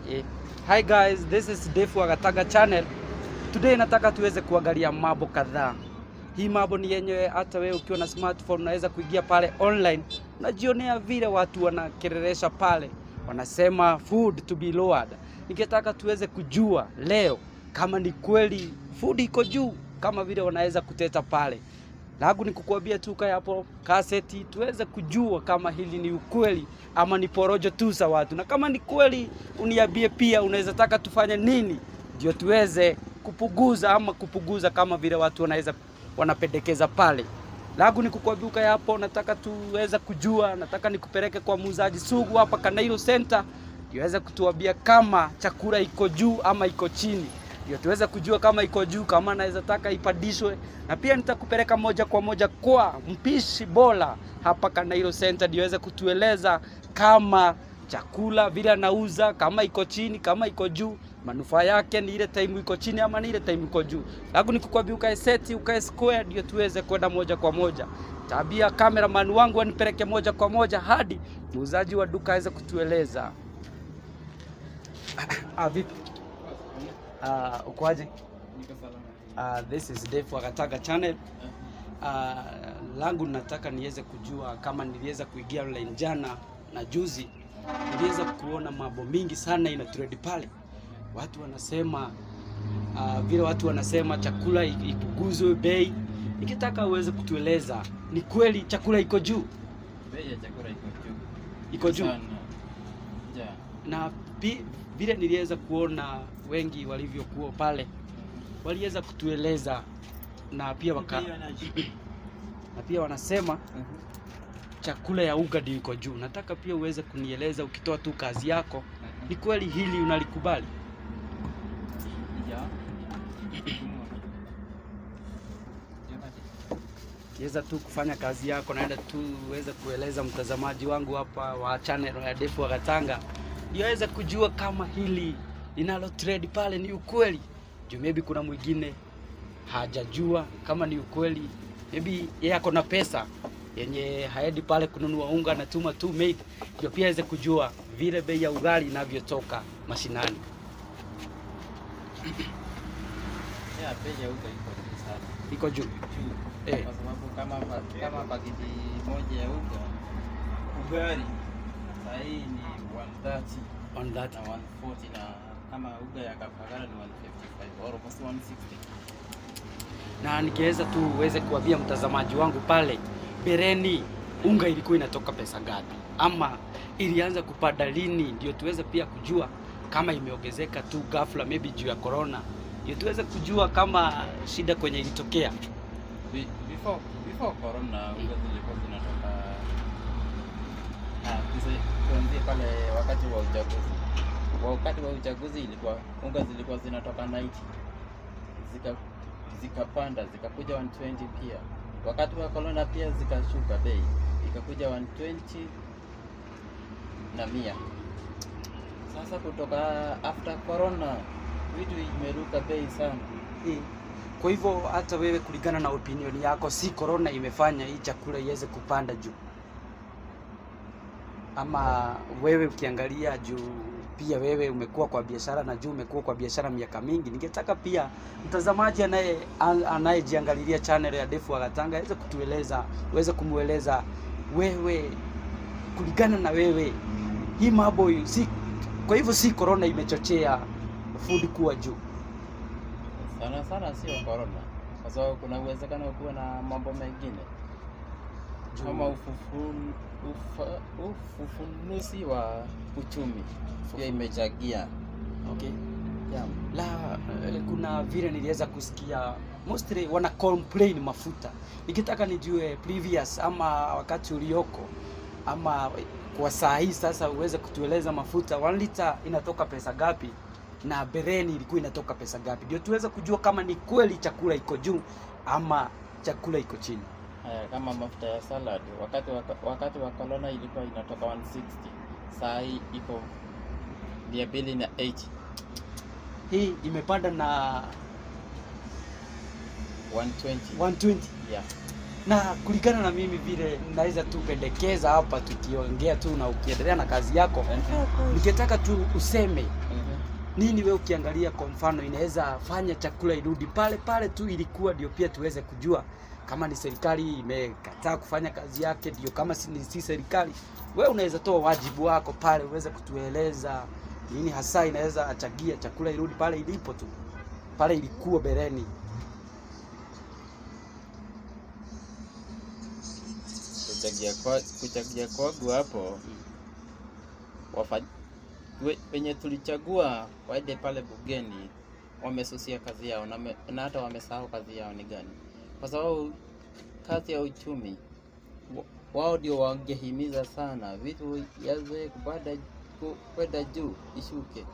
Eh, Hi guys, this is Dave wa Gataga channel. Today nataka tuweze kuangalia mambo kadhaa. Hii mambo ni yenye hata wewe ukiwa na smartphone unaweza kuingia pale online, unajionea vile watu wanakereresha pale, wanasema food to be lowered. Ningetaka tuweze kujua leo kama ni kweli food iko juu kama vile wanaweza kuteta pale. Langu ni kukuambia tu kaya hapo kaseti tuweze kujua kama hili ni ukweli ama ni porojo tu za watu, na kama ni kweli uniambie pia unaweza taka tufanye nini ndio tuweze kupunguza ama kupunguza kama vile watu wanaweza wanapendekeza pale. Langu ni kukuambia kaya hapo, nataka tuweze kujua, nataka nikupeleke kwa muuzaji sugu hapa Kanairo Center iweze kutuambia kama chakula iko juu ama iko chini ndio tuweze kujua kama iko juu, kama naweza taka ipandishwe, na pia nitakupeleka moja kwa moja kwa mpishi bora hapa Kanairo Center ndio aweze kutueleza kama chakula vile anauza kama iko chini, kama iko juu, manufaa yake ni ile time iko chini ama ni ile time iko juu. Langu ni kukwambia ukae seti, ukae square ndio tuweze kwenda moja kwa moja. Tabia cameraman wangu anipeleke moja kwa moja hadi muuzaji wa duka aweze kutueleza. ah, vipi? Uh, ukoaje? Uh, this is Dave wa Gataga channel. Uh, langu nataka niweze kujua kama niliweza kuingia online jana na juzi, niliweza kuona mambo mingi sana ina trend pale. Watu wanasema uh, vile watu wanasema chakula i- ipunguzwe bei. Nikitaka uweze kutueleza ni kweli chakula iko juu, Bei ya chakula iko juu. iko juu Sana. Ja. na pi, vile niliweza kuona wengi walivyokuwa pale waliweza kutueleza na pia waka, na pia wanasema chakula ya uga ndio iko juu. Nataka pia uweze kunieleza ukitoa tu kazi yako, ni kweli hili unalikubali? Ja. Weza tu kufanya kazi yako, naenda tu uweze kueleza mtazamaji wangu hapa wa channel ya Defu wa Gatanga ndio aweze kujua kama hili linalo trade pale ni ukweli. Juu maybe kuna mwingine hajajua kama ni ukweli, maybe yeye ako na pesa yenye haendi pale kununua unga, anatuma tu maid, ndio pia aweze kujua vile bei ya ugali inavyotoka mashinani. Ya, bei ya uga iko juu sana. Iko juu Juu. Eh. Kwa sababu kama pa- kama pakiti moja ya uga ugali saa hii ni 130 on that na 140 na kama uga ya Kapagara ni 155 almost 160. na nikiweza tu uweze kuambia mtazamaji wangu pale bereni unga ilikuwa inatoka pesa ngapi ama ilianza kupanda lini, ndio tuweze pia kujua kama imeongezeka tu ghafla, maybe juu ya corona, ndio tuweze kujua kama shida kwenye ilitokea. Be- Before before corona uga zilikuwa zinatoka ah, tuse- tuanzie pale wakati wa uchaguzi. Wakati wa uchaguzi ilikuwa unga zilikuwa zinatoka 90 zika zikapanda zikakuja 120 pia. Wakati wa corona pia zikashuka bei ikakuja 120 na mia. Sasa kutoka after corona vitu imeruka bei sana. Kwa hivyo hata wewe, kulingana na opinion yako, si corona imefanya hii chakula iweze kupanda juu, ama wewe ukiangalia juu pia wewe umekuwa kwa biashara na juu umekuwa kwa biashara miaka mingi. Ningetaka pia mtazamaji anaye an- anayejiangalilia channel ya Defu wa Gatanga aweze kutueleza, uweze kumweleza wewe, kulingana na wewe hii mambo si, kwa hivyo si corona imechochea food kuwa juu. Sana sana sio corona, kwa sababu kuna uwezekano kuwa na mambo mengine Juu- kama ufufun, ufa, ufufunusi wa uchumi pia imechangia. Okay. Yeah. La, eh, kuna vile niliweza kusikia mostly wana complain mafuta. Nikitaka nijue previous ama wakati ulioko ama kwa saa hii sasa uweze kutueleza mafuta 1 liter inatoka pesa gapi na bereni ilikuwa inatoka pesa gapi, ndio tuweze kujua kama ni kweli chakula iko juu ama chakula iko chini. Haya, kama mafuta ya salad wakati wa, wakati wa corona ilikuwa inatoka 160 saa hii iko mia mbili na 80 Hii imepanda na 120 120. yeah. na kulingana na mimi vile naweza tu pendekeza hapa tukiongea tu na ukiendelea na kazi yako, ningetaka tu useme Mhm. nini we ukiangalia kwa mfano inaweza fanya chakula irudi pale pale tu ilikuwa, ndio pia tuweze kujua kama ni serikali imekataa kufanya kazi yake, ndio kama si, si serikali, we unaweza toa wajibu wako pale, uweze kutueleza nini hasa inaweza achagia chakula irudi pale ilipo tu pale ilikuwa bereni. kuchagia kwa, kuchagia kwangu hapo wafa, we, wenye tulichagua waende pale bugeni wamesusia kazi yao na, me- na hata wamesahau kazi yao ni gani, kwa sababu kazi ya uchumi wa- wao ndio wangehimiza sana vitu yaze kupanda ku- kwenda juu ishuke,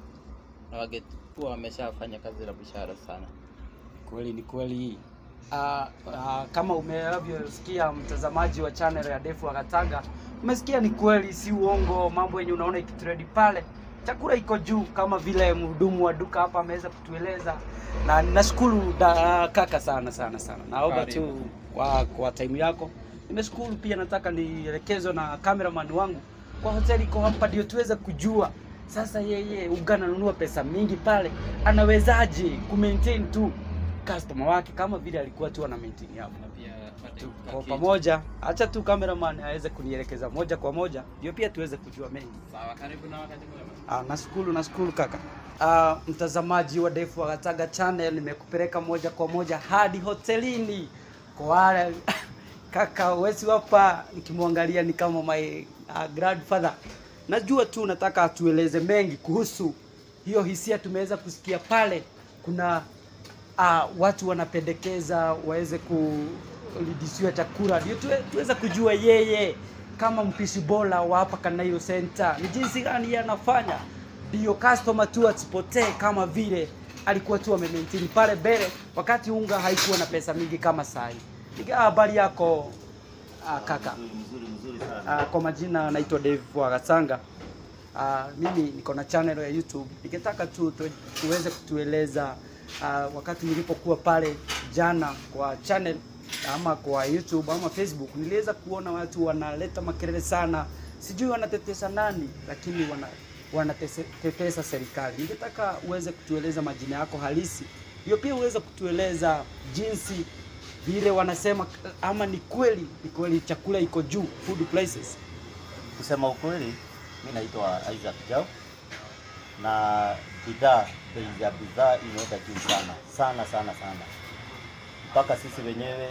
na wangekuwa wameshafanya kazi la bushara sana. Kweli ni kweli. Uh, uh, kama umevyosikia mtazamaji wa channel ya Defu Akatanga, umesikia ni kweli, si uongo. Mambo yenye unaona ikitredi pale, chakula iko juu, kama vile mhudumu wa duka hapa ameweza kutueleza, na nashukuru da, kaka sana sana sana. Naomba tu Karibu. kwa, kwa time yako. Nimeshukuru pia, nataka nielekezwe na cameraman wangu kwa hoteli iko hapa, ndio tuweze kujua sasa yeye uga ananunua pesa mingi pale, anawezaje ku maintain tu customer wake kama vile alikuwa tu ana maintain hapo Na pia apate tu kwa kakitu. pamoja. Acha tu cameraman aweze kunielekeza moja kwa moja, ndio pia tuweze kujua mengi. Sawa, karibu na wakati mwema. Ah, nashukuru nashukuru kaka. Ah, mtazamaji wa Defu Akataga channel, nimekupeleka moja kwa moja hadi hotelini kwa wale kaka wesi hapa, nikimwangalia ni kama my uh, grandfather. Najua tu nataka atueleze mengi kuhusu hiyo hisia tumeweza kusikia pale. Kuna uh, watu wanapendekeza waweze kulidisiwa chakula, ndio tuwe, tuweze kujua yeye kama mpishi bora wa hapa Kanairo Center ni jinsi gani yeye anafanya, ndio customer tu asipotee kama vile alikuwa tu amemaintain pale mbele, wakati unga haikuwa na pesa mingi kama saa hii. Niga habari yako uh, kaka? Mzuri mzuri sana. Uh, kwa majina naitwa Dave Wagasanga. Uh, mimi niko na channel ya YouTube. Ningetaka tu, tu tuweze kutueleza uh, wakati nilipokuwa pale jana kwa channel ama kwa YouTube ama Facebook, niliweza kuona watu wanaleta makelele sana, sijui wanatetesa nani, lakini wana wanatetesa serikali. Ningetaka uweze kutueleza majina yako halisi, hiyo pia uweze kutueleza jinsi vile wanasema ama ni kweli ni kweli chakula iko juu food prices Kusema ukweli, mi naitwa Isaac Jau na bidhaa, bei ya bidhaa imeenda juu sana sana sana sana, mpaka sisi wenyewe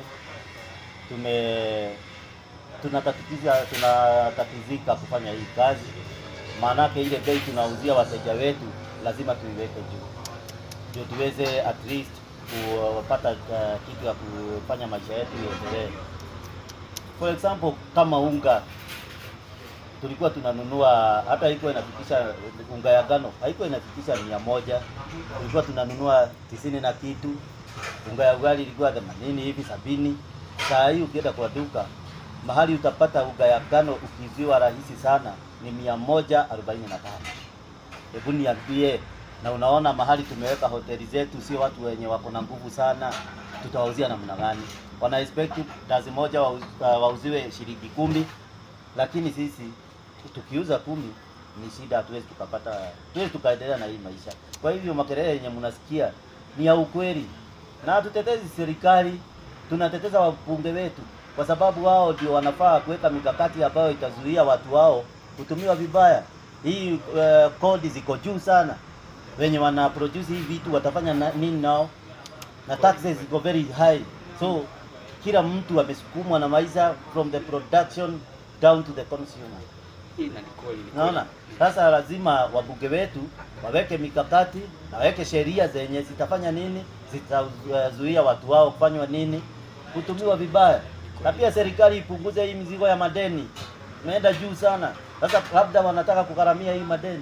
tume tunatatiza tunatatizika kufanya hii kazi, maanake ile bei tunauzia wateja wetu lazima tuiweke juu ndio tuweze at least kupata uh, kitu ya kufanya maisha yetu iendelee. For example, kama unga tulikuwa tunanunua hata haikuwa inafikisha unga ya ngano haikuwa inafikisha mia moja tulikuwa tunanunua tisini na kitu unga ya ugali ilikuwa themanini hivi sabini saa hii ukienda kwa duka mahali utapata unga ya ngano ukiuziwa rahisi sana ni mia moja arobaini na tano hebu niambie na unaona mahali tumeweka hoteli zetu sio watu wenye wako na nguvu sana tutawauzia namna gani wana expect dazi moja wauz, uh, wauziwe shilingi kumi lakini sisi tukiuza kumi ni shida, hatuwezi tukapata, tuwezi tukaendelea na hii maisha. Kwa hivyo makelele yenye mnasikia ni ya ukweli, na hatutetezi serikali, tunateteza wabunge wetu, kwa sababu wao ndio wanafaa kuweka mikakati ambayo itazuia watu wao kutumiwa vibaya. Hii uh, kodi ziko juu sana, wenye wana produce hii vitu watafanya na, nini nao, na taxes ziko very high, so kila mtu amesukumwa na maisha from the production down to the consumer. Hii na ni kweli, ni kweli. Naona sasa lazima wabunge wetu waweke mikakati na waweke sheria zenye zitafanya nini, zitazuia watu wao kufanywa nini, kutumiwa vibaya, na pia serikali ipunguze hii mizigo ya madeni, imeenda juu sana. Sasa labda wanataka kugharamia hii madeni.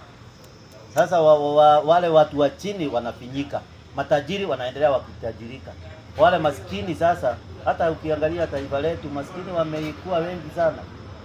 Sasa wa, wa, wa, wale watu wa chini wanafinyika, matajiri wanaendelea wakitajirika, wale maskini sasa, hata ukiangalia taifa letu maskini wamekuwa wengi sana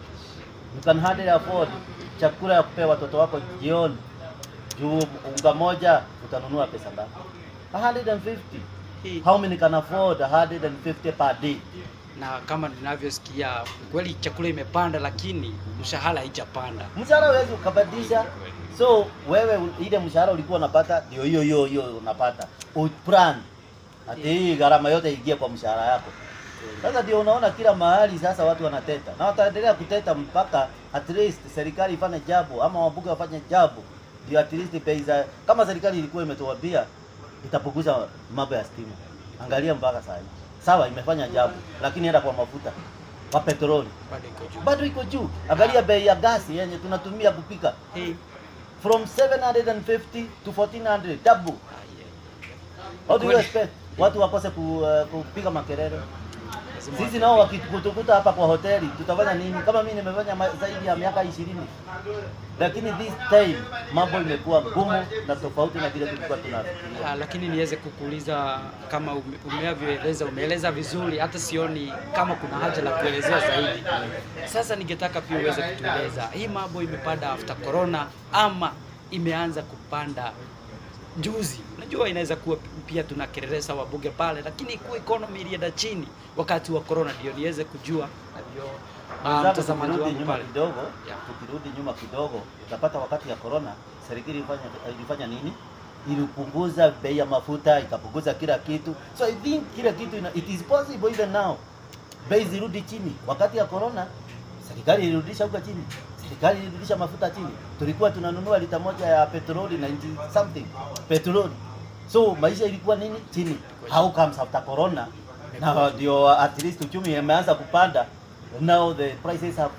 you can hardly afford chakula ya kupea watoto wako jioni. Juu unga moja utanunua pesa ngapi? 150. Hii- How many can afford 150 per day? na kama ninavyosikia kweli chakula imepanda, lakini mshahara haijapanda. mshahara huwezi ukabadilisha. So wewe u- ile mshahara ulikuwa unapata ndio hiyo hiyo hiyo unapata. Uplan ati hii gharama yote iingie kwa mshahara yako. Sasa ndio unaona kila mahali sasa watu wanateta na wataendelea kuteta mpaka at least serikali ifanye jambo ama wabunge wafanye jambo, ndio at least bei za kama serikali ilikuwa imetuambia itapunguza mambo ya stima. Angalia mpaka saa hii sawa, imefanya jambo, lakini hata kwa mafuta kwa petroli Bado iko juu. bado iko juu. Angalia bei ya gasi yenye tunatumia kupika Hey. from 750 to 1400 double. How do you Kweli. expect watu wakose ku, uh, kupiga makelele? Lazima Sisi nao wakitukuta hapa kwa hoteli tutafanya nini? Kama mimi nimefanya ma- zaidi ya miaka ishirini, lakini this time mambo imekuwa ngumu na tofauti na vile tulikuwa tunafikiria. Ah, lakini niweze kukuuliza kama ume- umevyoeleza, umeeleza vizuri, hata sioni kama kuna haja la kuelezea zaidi. Sasa ningetaka pia uweze kutueleza hii mambo imepanda after corona ama imeanza kupanda juzi. Unajua inaweza kuwa pia tunakereresa wabunge pale, lakini kuwa economy ilienda chini wakati wa corona, ndio niweze kujua na ndio ah, Mwenzangu, mtazamaji tukirudi wangu nyuma pale kidogo, Yeah. tukirudi nyuma kidogo, utapata wakati ya corona serikali ilifanya ilifanya nini? Ilipunguza bei ya mafuta, ikapunguza kila kitu. So I think kila kitu ina, it is possible even now bei zirudi chini. Wakati ya corona serikali ilirudisha huko chini, serikali ilirudisha mafuta chini. Tulikuwa tunanunua lita moja ya petroli 90 something petroli, so maisha ilikuwa nini chini. How comes after corona na ndio at least uchumi imeanza kupanda now the prices have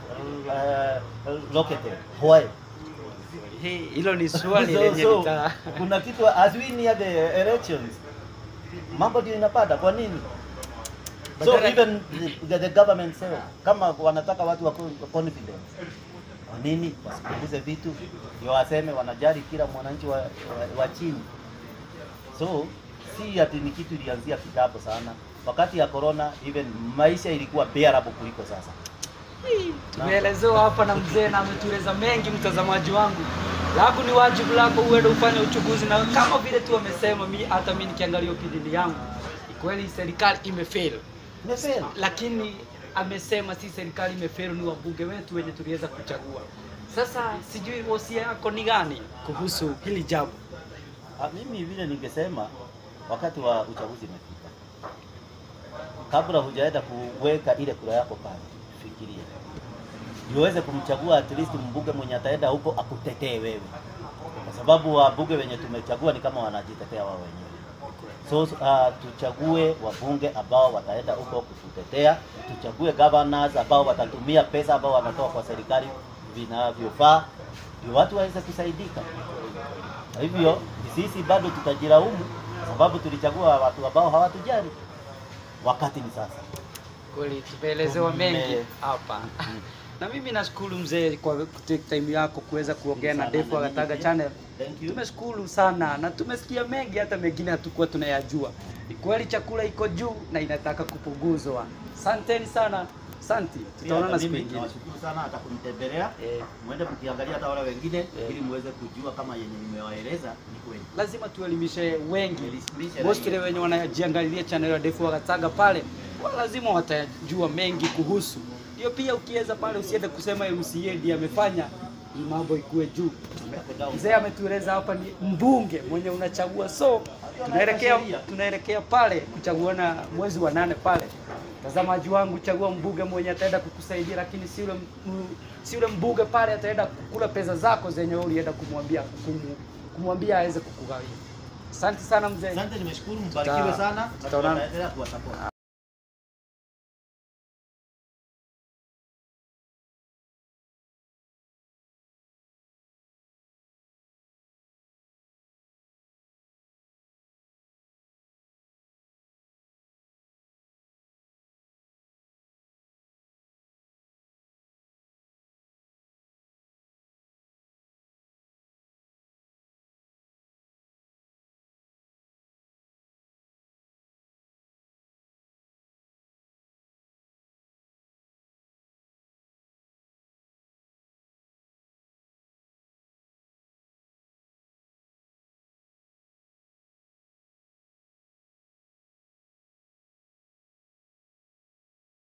uh, rocketed why Hii- hilo ni swali so, lenye so, nita kuna kitu as we near the elections mambo ndio inapanda kwa nini so Badala- even the, the government say kama wanataka watu wa confidence kwa nini wasipunguze vitu ndio waseme wanajali kila mwananchi wa, wa, wa chini so si ati ni kitu ilianzia kitambo sana wakati ya corona even maisha ilikuwa bearable kuliko sasa tumeelezewa hapa na mzee na ametueleza mengi, mtazamaji wangu. Lako ni wajibu lako uende ufanye uchunguzi, na kama vile tu amesema, mi hata mi nikiangalia opinion yangu, ni kweli serikali imefail, Imefeli. lakini amesema si serikali imefail, ni wabunge wetu wenye tuliweza kuchagua. Sasa sijui wosia yako ni gani kuhusu hili jambo? Ah, mimi vile ningesema wakati wa uchaguzi imefika, kabla hujaenda kuweka ile kura yako pale, fikiria ndio uweze kumchagua at least mbunge mwenye ataenda huko akutetee wewe, kwa sababu wabunge wenye tumechagua ni kama wanajitetea wao wenyewe. So uh, tuchague wabunge ambao wataenda huko kututetea, tuchague governors ambao watatumia pesa ambao wanatoa kwa serikali vinavyofaa, ndio watu waweze kusaidika. Kwa hivyo sisi bado tutajilaumu sababu tulichagua watu ambao hawatujali. Wakati ni sasa. Kweli tumeelezewa Tume- mengi hapa na mimi nashukuru mzee kwa kutake time yako kuweza kuongea na Sana, Defu na Agataga mimi channel. Thank you. Tumeshukuru sana na tumesikia mengi, hata mengine hatukuwa tunayajua. Ni kweli chakula iko juu na inataka kupunguzwa. Asanteni sana, asante, Pia tutaonana hata siku mimi ingine. nawashukuru sana hata kunitembelea. Eh, Mwende mkiangalia hata wale wengine ili muweze kujua kama yenye nimewaeleza ni kweli. lazima tuelimishe wengi Tuelimishe mostly raia. wenye wanajiangalilia channel ya Defu Agataga pale, wa lazima watajua mengi kuhusu hiyo. Pia ukiweza pale, usiende kusema MCA ndiye amefanya hii mambo ikuwe juu. Mzee ametueleza hapa ni mbunge mwenye unachagua, so tunaelekea tunaelekea pale kuchaguana mwezi wa nane pale. Mtazamaji wangu, chagua mbunge mwenye ataenda kukusaidia, lakini si yule m- si yule mbunge pale ataenda kukula pesa zako zenye wewe ulienda kumwambia kumu, kumwambia aweze kukugawia. Asante sana mzee. Asante, nimeshukuru, mbarikiwe sana. na Tutaonana. tutaendelea kuwasupport.